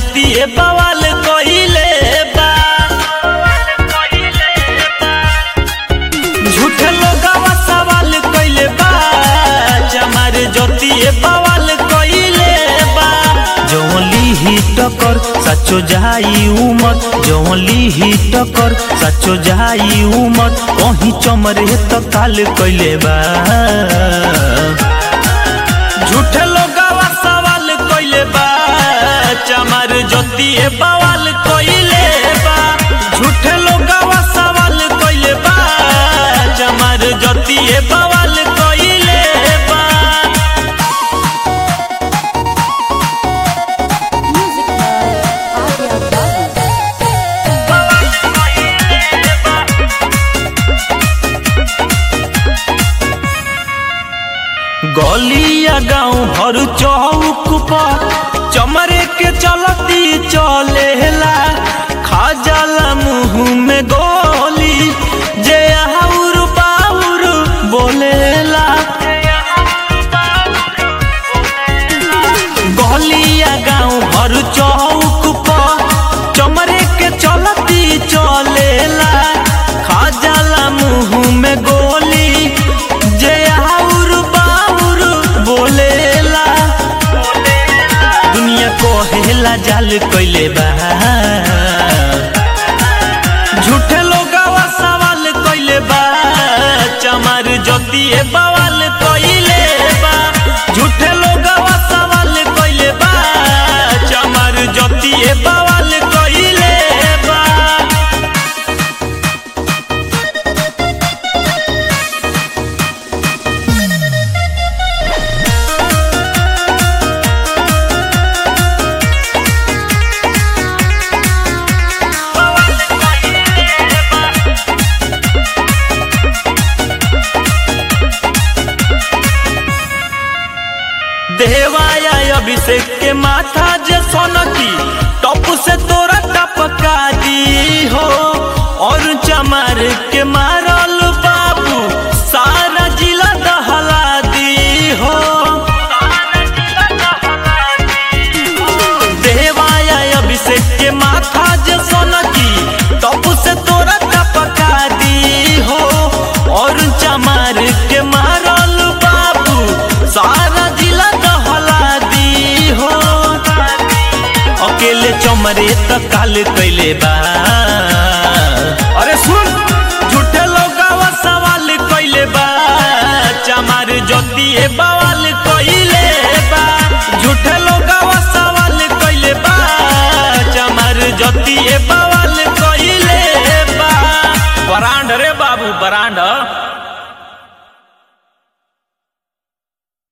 जतिए बवाल कइले बा झूठे लोगवा सवाल कइले बा हमार जतिए बवाल कइले बा जौली ही टकर सचो जाई उमर जौली ही टकर सचो जाई उमर कहीं चमरे त काल कइले बा झूठे लोगवा सवाल कइले बा चमार जतिए बवाल कइले बा झूठे लोगवा सवाल कइले बा चमार जतिए बवाल कइले बा Music by Arya Babu. गलिया गाँव भर चौक पर चमरे के चलती चलेला खा जाला मुँह में गोली जे आउर बाउर बोलेला गलिया गाँव भर चौक पर चमरे के चलती चलेला खा जाला मुँह में गोली जे आउर बाउर बोलेला दुनिया कोहेला जाल कइले बा झूठे लोगवा सवाल कइले बा चमार जतिए बवाल कइले बा झूठे लोगवा सवाल कइले बा चमार जतिए बवाल कइले बा देवाया अभिषेक के माथा जे सोनकी टप से तोरा टपका दी हो और चमार के मारल बाबू सारा जिला दहला दी हो देवाया अभिषेक के माथा जे सोनकी टप से तोरा टपका दी हो और चमार के मारल बाबू सारा जिला दहला दी हो अकेले चमरे त काल कैले बा अरे सुन झूठे लोगवा सवाल कैले बा चमार जतिए बवाल कैले बा झूठे लोगवा सवाल कैले बा चमार जतिए बा